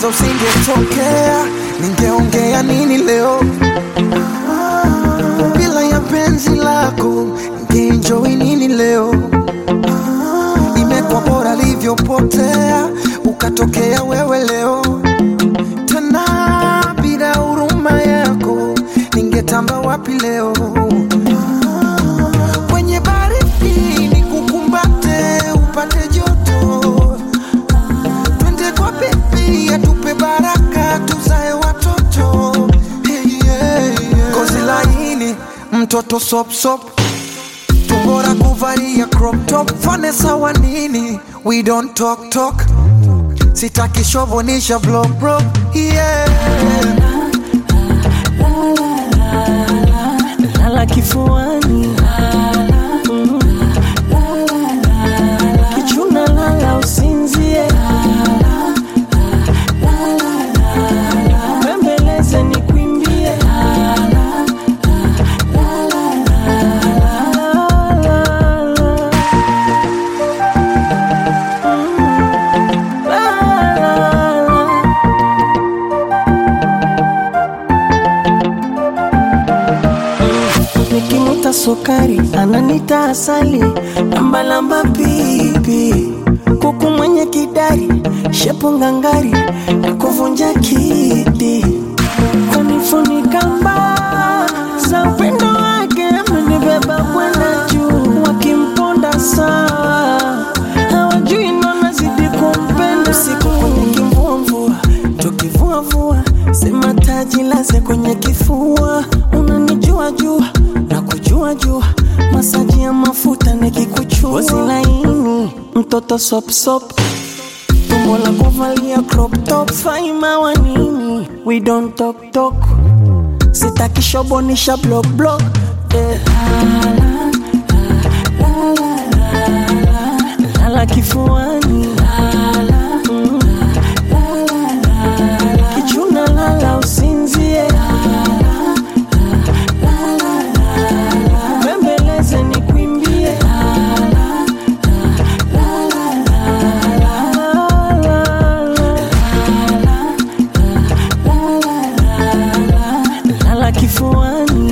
kwanza usingetokea, ningeongea nini leo? Bila ya penzi lako, ningeenjoy nini leo? Imekuwa bora livyopotea, ukatokea wewe leo tena bila huruma yako ningetamba wapi leo? Kwenye baridi nikukumbate upate joto, twende kwa bebi atupe baraka tuzae watoto hey, yeah, yeah. Kozi laini mtoto sop sop tumbora kuvalia crop top fane sawa nini we don't talk talk sitaki shovonisha vlog bro yeah. lala kifuani Mm. kichuna lala usinzie bembeleze ni kwimbie nikimuta sukari ananita asali lambalamba pipi kuku mwenye kidari shepu ngangari na kuvunja kiti kunifunika mbaa za upendo wake amenibeba kwenda juu wakimponda sawa hawajui nanazidi kumpenda usiku kwenye kimvumvua tukivuavua sema taji laze kwenye kifua unanijua jua na kujua jua masaji ya mafuta nikikuchua Ngozi laini mtoto sopsop tumbo la kuvalia crop top faima wa nini we don't talk talk sitaki shobonisha block block eh. lala kifuani Mm. kichuna lala usinzie bembeleze ni kwimbie lala kifuani